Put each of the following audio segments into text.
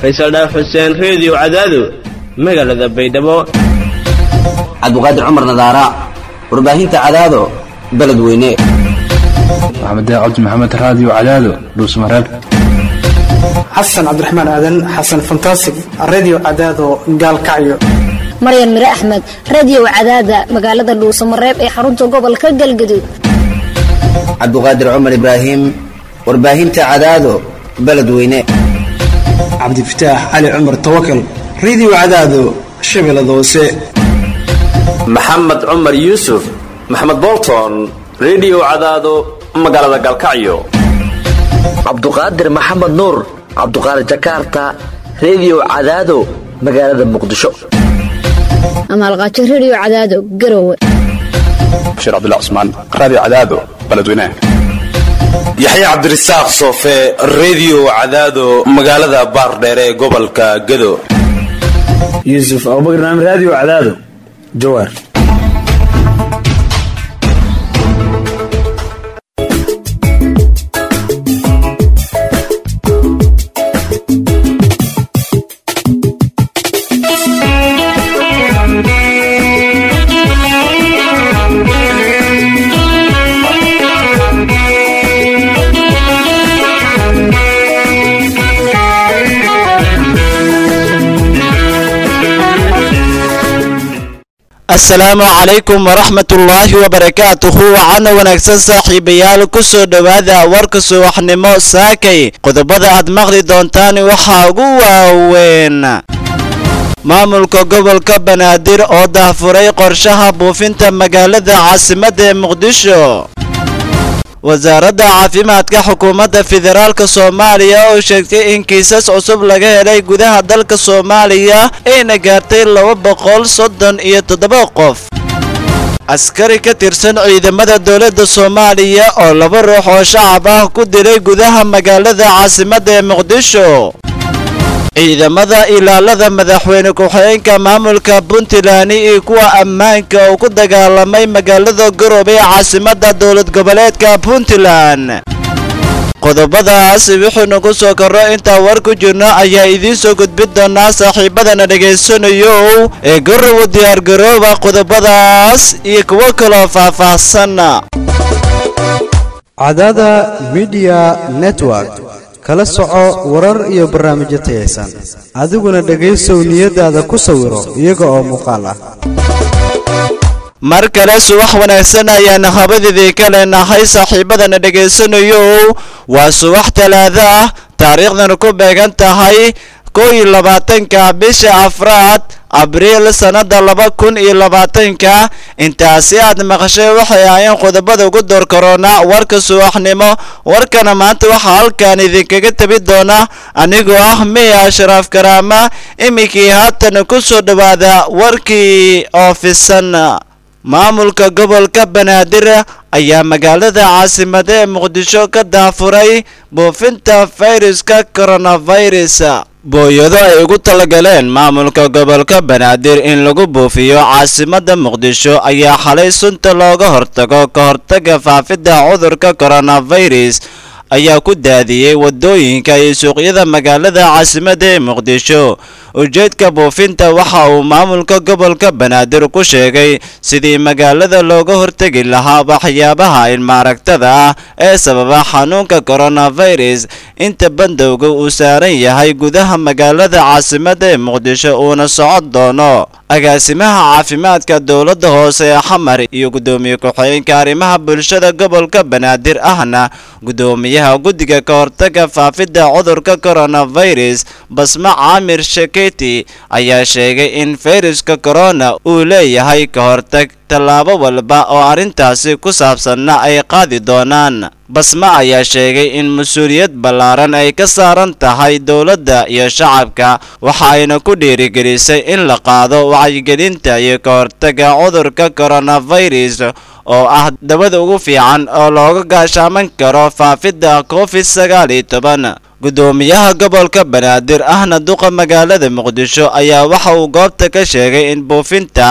faysal dhaaf xuseen reediyo cadaado magaalada baydhabo cabdiqaadir cumar nadaara warbaahinta cadaado beledweyne maxamed cabdi maxamed raadiyo cadaado dhuusmareeb xasan cabdiraxmaan aadan xasan fantasig redio cadaado gaalkacyo maryan mire axmed radiyow cadaada magaalada dhuusamareeb ee xarunta gobolka galgaduud cabdiqaadir cumar ibraahim warbaahinta cadaado beledweyne cabdifataax cali cumar tawakal redio cadaado shabeellada hoose maxamed cumar yuusuf maxamed bolton redio cadaado magaalada galkacyo cabduqaadir maxamed nuur cabduqaadir jakarta redio cadaado magaalada muqdisho amaalqaajo rediyo cadaado garowe bashiir cabdullah cusmaan raadiyo cadaado beledweynaha yaxya cabdirasaaq soofe redio cadaado magaalada baardheere ee gobolka gado yuusuf abubakar naam raadiyo cadaado jawaar asalaamu calaykum waraxmatullaahi wabarakaatuhu waxaana wanaagsan saaxiibayaal ku soo dhowaada warka subaxnimo saakay qodobada aad maqli doontaan waxaa ugu waaweyn maamulka gobolka banaadir oo daahfuray qorshaha buufinta magaalada caasimadda ee muqdisho wasaaradda caafimaadka xukuumadda federaalk soomaaliya oo sheegtay in kiisas cusub laga helay gudaha dalka soomaaliya ayna gaartay laba boqol soddon iyo toddoba qof askari ka tirsan ciidamada dowladda soomaaliya oo laba ruux oo shacab ah ku dilay gudaha magaalada caasimadda ee muqdisho ciidamada ilaalada madaxweyne ku-xigeenka maamulka puntland iyo kuwa ammaanka oo ku dagaalamay magaalada garoobey caasimadda dowlad goboleedka puntland qodobadaas wuxuunu ku soo korro intaa war ku jirno ayaa idiin soo gudbin doonaa saaxiibadana dhegaysanayo ee garowe diyaargarooba qodobadaas iyo kuwo kaloo faahfaahsan cadada midiya network kala soco warar iyo barnaamijyo tayaysan adiguna dhegaysow niyadaada ku sawiro iyaga oo muuqaal ah mar kale subax wanaagsan ayaan habadidii ka leenahay saaxiibadana dhegaysanayo waa subax talaada ah taariikhdana ku beegan tahay kow iyo labaatanka bisha afraad abriil sannada laba kun iyo labaatanka intaasi aad maqashay waxay ahaayeen qodobada ugu door korona warka subaxnimo warkana maanta waxaa halkan idinkaga tabi doona anigoo ah miya ashraaf karaama iminkii haatan ku soo dhowaada warkii oofisan maamulka gobolka banaadir ayaa magaalada caasimada ee muqdisho ka daafuray buufinta fayruska coronavirus booyado ay ugu talagaleen maamulka gobolka banaadir in lagu buufiyo caasimada muqdisho ayaa xalay sunta looga hortago ka hortaga faafidda cudurka coronavirus ayaa ku daadiyey wadooyinka iyo suuqyada magaalada caasimada ee muqdisho ujeedka buufinta waxa uu maamulka gobolka banaadir ku sheegay sidii magaalada looga hortegi lahaa waxyaabaha ilmaaragtada ah ee sababa xanuunka coronavirus inta bandowga uu saaran yahay gudaha magaalada caasimada ee muqdisho uuna socon doono agaasimaha caafimaadka dowladda hoose ee xamar iyo guddoomiye ku-xigeenka arrimaha bulshada gobolka banaadir ahna guddoomiyaha guddiga ka hortaga faafidda cudurka coronavirus basma caamir sheketi ayaa sheegay in fayruska corona uu leeyahay ka hortag tallaabo walba oo arrintaasi ku saabsanna ay qaadi doonaan basma ayaa sheegay in mas-uuliyad ballaaran ay ka saaran tahay dowladda iyo shacabka waxa ayna ku dhiirigelisay in la qaado wacyigelinta iyo ka hortaga cudurka coronavirus oo ah dabada ugu fiican oo looga gaashaaman karo faafidda covid sagaal iyo toban guddoomiyaha gobolka banaadir ahna duqa magaalada muqdisho ayaa waxa uu goobta ka sheegay in buufinta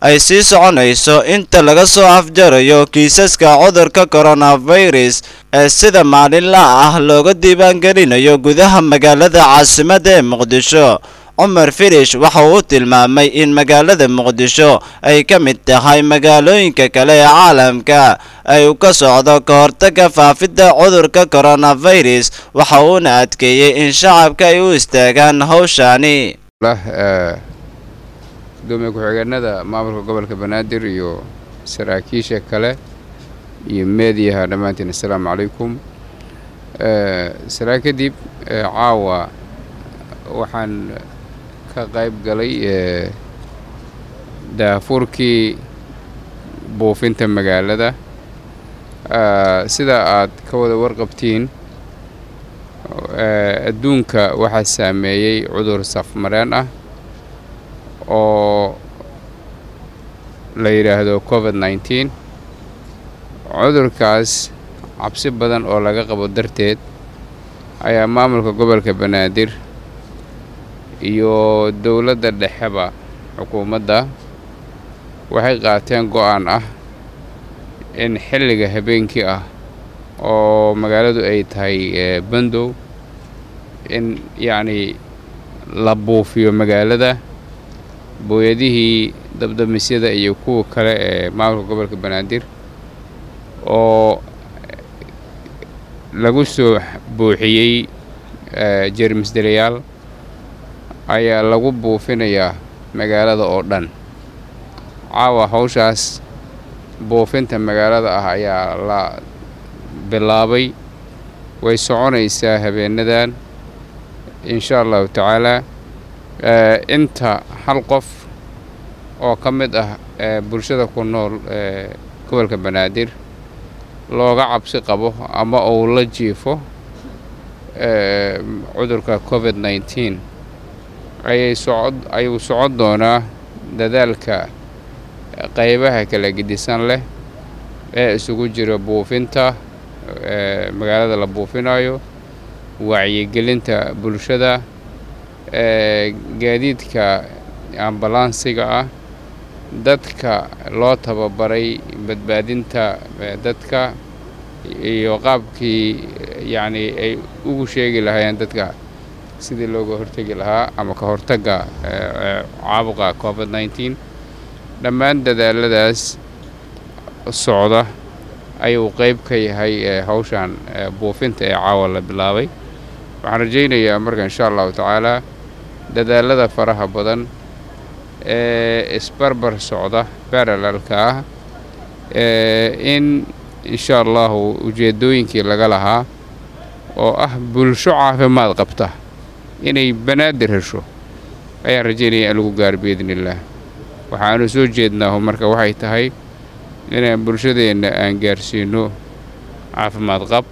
ay sii soconayso inta laga soo afjarayo kiisaska cudurka coronavirus ee sida maalinla ah looga diiwaangelinayo gudaha magaalada caasimadda ee muqdisho cumar firish waxa uu tilmaamay in magaalada muqdisho ay ka mid tahay magaalooyinka kale ee caalamka ay ka socdo ka hortaga faafidda cudurka coronavirus waxa uuna adkeeyey in shacabka ay u istaagaan howshaani gudoomiye ku-xigeenada maamulka gobolka banaadir iyo saraakiisha kale iyo meediyaha dhammaantiin assalaamu calaykum salaan kadib caawa waxaan ka qayb galay daafurkii buufinta magaalada sida aad ka wada warqabtiin adduunka waxaa saameeyey cudur safmareen ah oo la yidhaahdo covid nneteen cudurkaas cabsi badan oo laga qabo darteed ayaa maamulka gobolka banaadir iyo dowladda dhexeba xukuumadda waxay qaateen go-aan ah in xilliga habeenkii ah oo magaaladu ay tahay bandow in yacnii la buufiyo magaalada booyadihii dabdamisyada iyo kuwa kale ee maamulka gobolka banaadir oo lagu soo buuxiyey jeermisdelayaal ayaa lagu buufinayaa magaalada oo dhan caawa hawshaas buufinta magaalada ah ayaa la bilaabay way soconaysaa habeenadan insha allahu tacaalaa inta hal qof oo ka mid ah bulshada ku nool gobolka banaadir looga cabsi qabo ama uu la jiifo cudurka covid nneteen ayay socod ayuu socon doonaa dadaalka qaybaha kala gedisan leh ee isugu jira buufinta magaalada la buufinayo wacyigelinta bulshada gaadiidka ambalansiga ah dadka loo tababaray badbaadinta dadka iyo qaabkii yacnii ay ugu sheegi lahaayeen dadka sidii looga hortegi lahaa ama ka hortagga caabuqa covid nneteen dhammaan dadaaladaas socda ayuu qeyb ka yahay hawshan buufinta ee caawa la bilaabay waxaan rajaynayaa marka insha allahu tacaalaa dadaalada faraha badan ee isbarbar socda baralalka ah in insha allahu ujeeddooyinkii laga lahaa oo ah bulsho caafimaad qabta inay banaadir hesho ayaan rajaynaya in lagu gaaro biidni illaah waxaanu soo jeednaahu marka waxay tahay inaan bulshadeenna aan gaarsiino caafimaad qab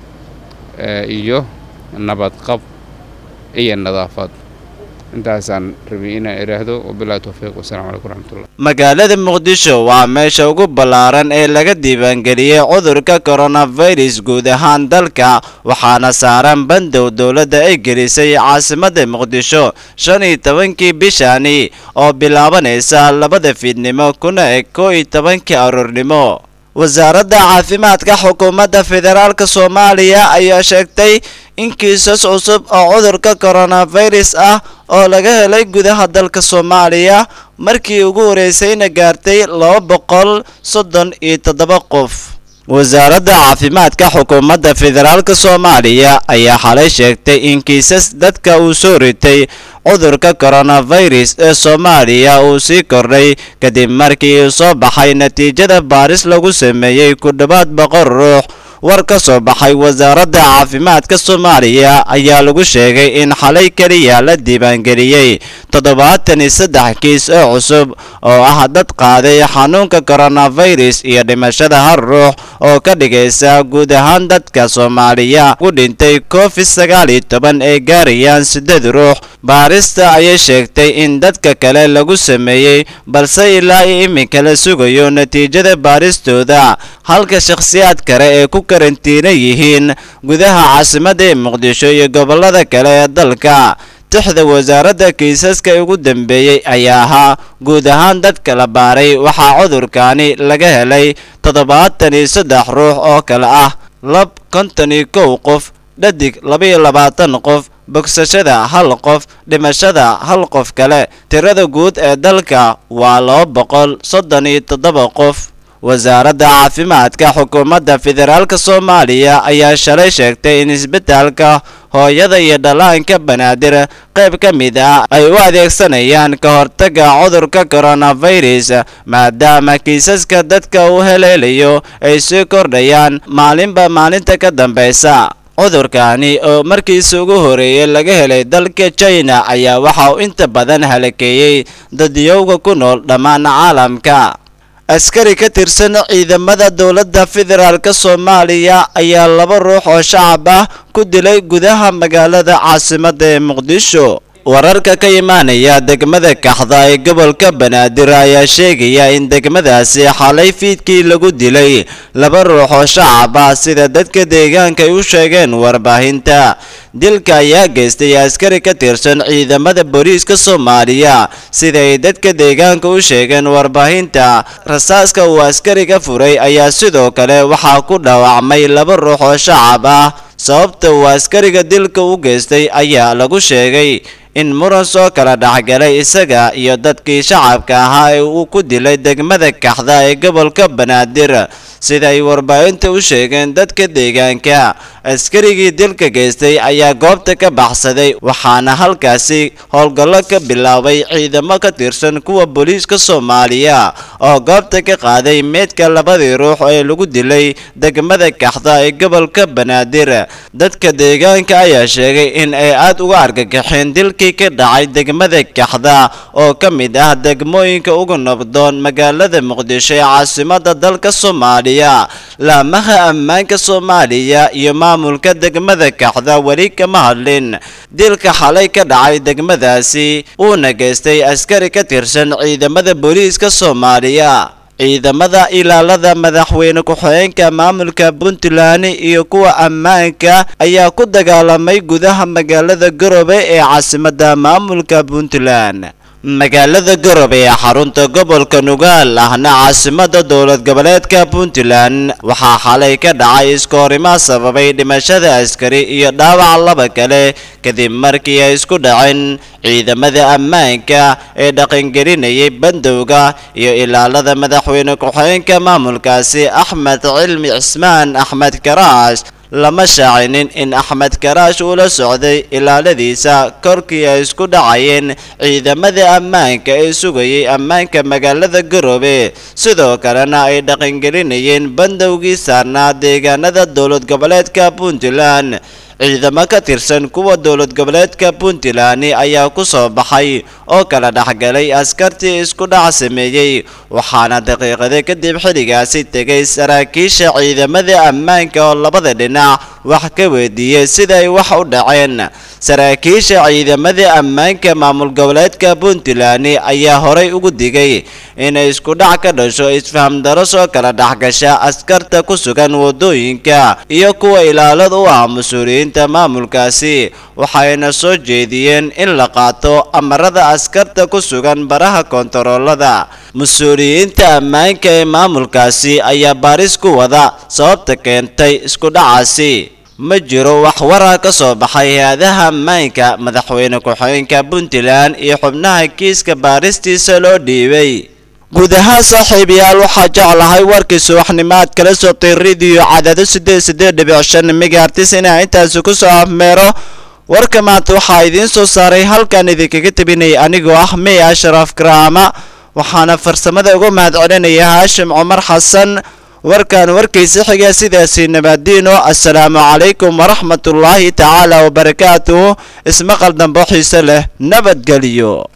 iyo nabad qab iyo nadaafad intaasaan rabay inaan idhaahdo wabilahi towfiiq wasalamu calaykum raxmatullah magaalada muqdisho waa meesha ugu ballaaran ee laga diiwaangeliyey cudurka coronavirus guud ahaan dalka waxaana saaran bandow dowladda ay gelisay caasimadda muqdisho shan iyo tobankii bishani oo bilaabanaysa labada fiidnimo kuna eg koo iyo tobankii aroornimo wasaaradda caafimaadka xukuumadda federaalk soomaaliya ayaa sheegtay in kiisas cusub oo cudurka coronavirus ah oo laga helay gudaha dalka soomaaliya markii ugu horeysayna gaartay laba boqol soddon iyo toddoba qof wasaaradda caafimaadka xukuumadda federaalk soomaaliya ayaa xalay sheegtay in kiisas dadka uu soo ritay cudurka coronavirus ee soomaaliya uu sii kordhay kadib markii uu soo baxay natiijada baaris lagu sameeyey ku dhowaad boqol ruux war ka soo baxay wasaaradda caafimaadka soomaaliya ayaa lagu sheegay in xalay keliya la diiwaangeliyey toddobaatan iyo saddex kiis oo cusub oo ah dad qaaday xanuunka coronavirus iyo dhimashada hal ruux oo ka dhigaysa guud ahaan dadka soomaaliya ku dhintay covid sagaal iyo toban ay gaarayaan siddeed ruux baarista ayay sheegtay in dadka kale lagu sameeyey balse ilaa iyo iminka la sugayo natiijada baaristooda halka shakhsiyaad kale ee ku karantiina yihiin gudaha caasimadda ee muqdisho iyo gobollada kale ee dalka tixda wasaaradda kiisaska ugu dambeeyey ayaa ahaa guud ahaan dadka la baaray waxaa cudurkaani laga helay toddobaatan iyo saddex ruux oo kale ah lab konton iyo kow qof dhadig labaiyo labaatan qof bogsashada hal qof dhimashada hal qof kale tirada guud ee dalka waa laba boqol soddon iyo toddoba qof wasaaradda caafimaadka xukuumadda federaalk soomaaliya ayaa shalay sheegtay in isbitaalka hooyada iyo dhallaanka banaadir qayb ka mid ah ay u adeegsanayaan ka hortagga cudurka coronavirus maadaama kiisaska dadka uu heleelayo ay sii kordhayaan maalinba maalinta ka dambaysa cudurkaani oo markiisa ugu horeeyay laga helay dalka china ayaa waxa uu inta badan halakeeyey dadyowga ku nool dhammaan caalamka askari ka tirsan ciidamada dowladda federaalk soomaaliya ayaa laba ruux oo shacab ah ku dilay gudaha magaalada caasimadda ee muqdisho wararka ka imaanaya degmada kaxda ee gobolka banaadir ayaa sheegaya in degmadaasi xalay fiidkii lagu dilay laba ruux oo shacab ah sida dadka deegaanka ay u sheegeen warbaahinta dilka ayaa geystay askari ka tirsan ciidamada booliiska soomaaliya sida ay dadka deegaanka u sheegeen warbaahinta rasaaska uu askariga furay ayaa sidoo kale waxaa ku dhaawacmay laba ruux oo shacab ah sababta uu askariga dilka u geystay ayaa lagu sheegay in muran soo kala dhexgalay isaga iyo dadkii shacabka ahaa ee uu ku dilay degmada kaxda ee gobolka banaadir sida ay warbaahinta u sheegeen dadka deegaanka askarigii dilka geystay ayaa goobta ka baxsaday waxaana halkaasi howlgallo ka bilaabay ciidamo ka tirsan kuwa booliiska soomaaliya oo goobta ka qaaday meydka labadii ruux ee lagu dilay degmada kaxda ee gobolka banaadir dadka deegaanka ayaa sheegay in ay aad uga argagaxeen dilkii ka dhacay degmada kaxda oo ka mid ah degmooyinka ugu nabdoon magaalada muqdisho ee caasimada dalka soomaaliya laamaha ammaanka soomaaliya iyo maamulka degmada kaxda weli kama hadlin dilka xalay ka dhacay degmadaasi uuna geystay askari ka tirsan ciidamada booliiska soomaaliya ciidamada ilaalada madaxweyne ku-xigeenka maamulka puntland iyo kuwa ammaanka ayaa ku dagaalamay gudaha magaalada garowe ee caasimadda maamulka puntland magaalada garowe ee xarunta gobolka nugaal ahna caasimada dowlad goboleedka puntland waxaa xalay ka dhacay iskoorimaa sababay dhimashada askari iyo dhaawac laba kale kadib markii ay isku dhaceen ciidamada ammaanka ee dhaqangelinayay bandowga iyo ilaalada madaxweyne ku-xigeenka maamulkaasi axmed cilmi cismaan axmed karaash lama shaacinin in axmed karaash uu la socday ilaaladiisa korkii ay isku dhacayeen ciidamada ammaanka ee sugayay ammaanka magaalada garowe sidoo kalena ay dhaqangelinayeen bandowgii saarnaa deegaanada dowlad goboleedka puntland ciidamo ka tirsan kuwa dowlad goboleedka puntland ayaa ku soo baxay oo kala dhexgalay askartii isku dhac sameeyey waxaana daqiiqada kadib xilligaasi tegay saraakiisha ciidamada ammaanka oo labada dhinac wax ka weydiiyey siday wax u dhaceen saraakiisha ciidamada ammaanka maamul goboleedka puntland ayaa horay ugu digay inay isku dhac ka dhasho isfahamdaro soo kala dhexgasha askarta ku sugan wadooyinka iyo kuwa ilaalada u ah mas-uuliyiinta maamulkaasi waxayna soo jeediyeen in la qaato amarada askarta ku sugan baraha kontaroolada mas-uuliyiinta ammaanka ee maamulkaasi ayaa baaris ku wada sababta keentay isku dhacaasi ma jiro wax warar ka soo baxay hay-adaha ammaanka madaxweyne ku-xigeenka puntland iyo xubnaha kiiska baaristiisa loo dhiibay guud ahaan saaxiibayaal waxaa jeclahay warkii subaxnimaad kala soctay rediyo cadaado sideed sideed dhibic shan megaartis inaa intaasi ku soo afmeero warka maanta waxaa idiin soo saaray halkan idinkaga tabinaya anigoo ah mey ashraf karaama waxaana farsamada uga mahad celinaya haashim cumar xasan warkan warkiisa xiga sidaasi nabadiino assalaamu calaykum waraxmatullaahi tacaala wabarakaatuhu ismaqal dambo xiise leh nabadgeliyo